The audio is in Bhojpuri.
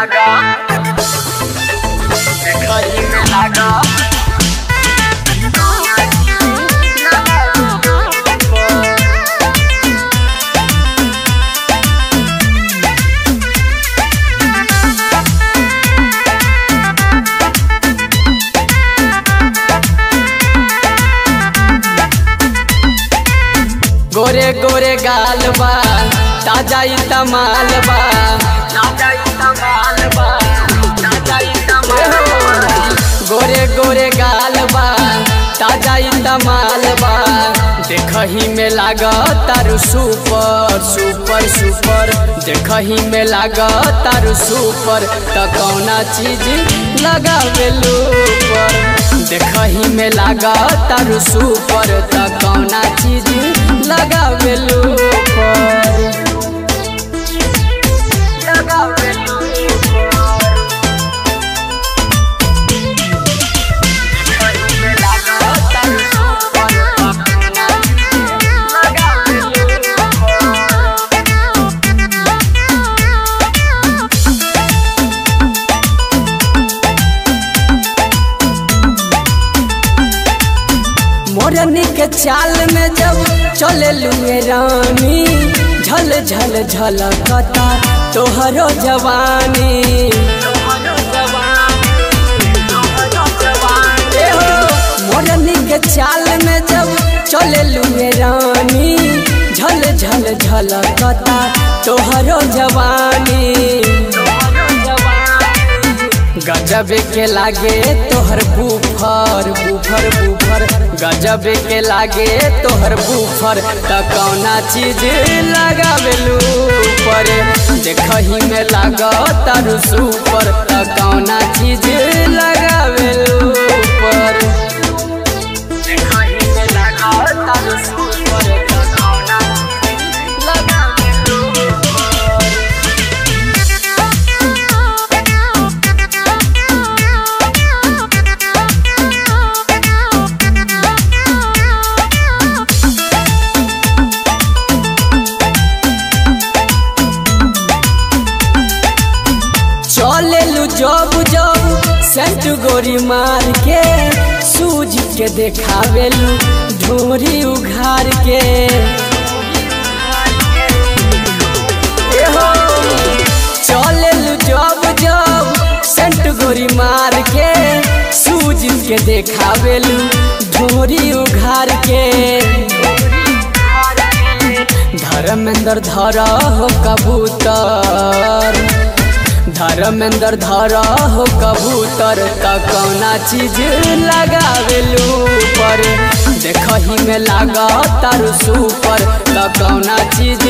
लागा देखही में लागा गोरे गोरे गाल बा ताजा ई तमाल बा ताजा ई तमाल बा ताजा ई तमाल बा गोरे गोरे गाल बा ताजा ई तमाल बा देखही में लाग तारू सुपर सुपर सुपर देखही में लाग तारू सुपर त कौना चीज लगावेलू पर देखही में लाग तारू सुपर त कौना चीज लगावेलू पर लगावेलू देखही में लागा तारू सुपर लगावेलू मोरनी के चाल में जब चले लुए रानी झल झल झलकता तोहरो जवानी तोहरो जवानी तोहरो जवानी ए हो, मोरनी के चाल में जब चले लुए रानी झल झल झलकता तोहरो जवानी तोहरो जवानी गजब के लागे तोहर बूफर बूफर बूफर गजब के लागे तोहर बूफर त कौना चीज लगावेलू पर देखही में लाग तारू सुपर त कौना चीज लगावेलू पर देखही में लागा तारू सुपर लगावना लगावेलू चलेलू जब जब सेंट गोरी मार के सूझ के देखावेलू ढोरी उघार के एहो, चलेलू जब जब सेंट गोरी मार के सूझ के देखावेलू ढोरी उघार के धर्मेंद्र धर हो कबूतर धर्मेंद्र धर हो कबूतर त कौना चीज लगावेलू पर देखही में लाग तारू सुपर त कौना चीज